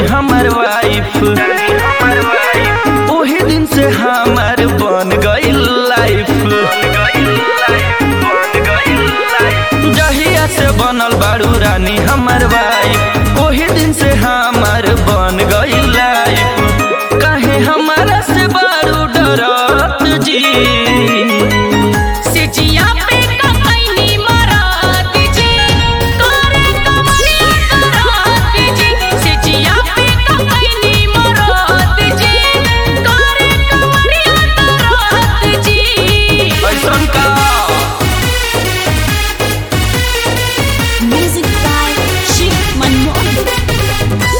हमर वाइफ ओही दिन से हमर बन गइल लाइफ जहिया से बनल बारू रानी हमर वाइफ ओही दिन से हमर बन गइल लाइफ काहे हमारा से बारू डरत जी सिचिया पे ककैनी मरात जी करे कमलिया करात जी सिचिया पे ककैनी मरात जी करे कमलिया करात जी ऐसन का Music by Shiv Manmohan.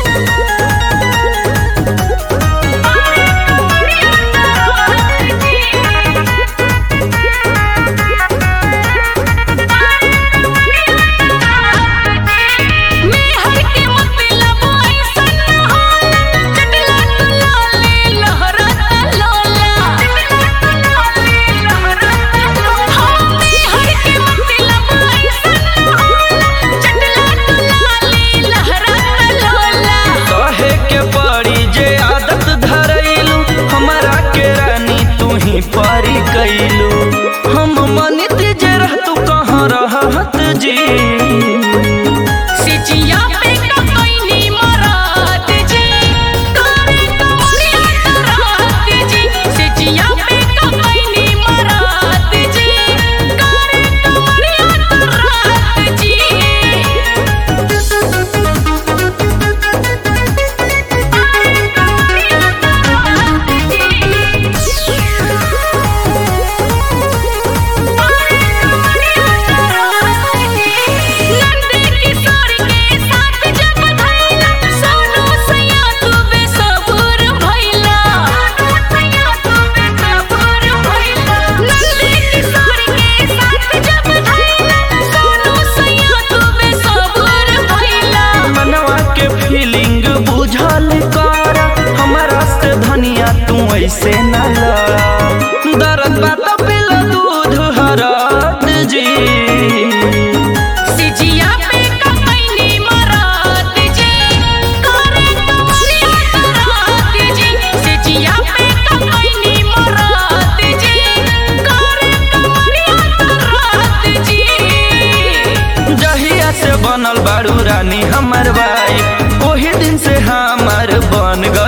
कहे के पड़ी जे आदत धरैलू हमारा के रानी तू ही परी कैलू हम मनित जे रहतू कहाँ रहत जी सिचिया पे ककैनी मरात जी करे कमलिया करात जी सिचिया पे ककैनी मरात जी करे कमलिया करात जी नंदे किशोर के साथ जब धैला सोनू सैया तू बेसबूर भइला सैया तू बेसबूर भइला नंदे किशोर के साथ जब धैला सोनू सैया तू बेसबूर भइला मनवा के फीलिंग बुझल कर हमारा से धनिया तू ऐसे न लड़ा दर्द बात पिला दूध हरत जी सिजिया पे ककैनी मरात जी करे कमलिया करात जी सिजिया पे ककैनी मरात जी करे कमलिया करात जी जहिया से बनल बारू रानी हमर वाइफ ओही दिन से हमर बन गइल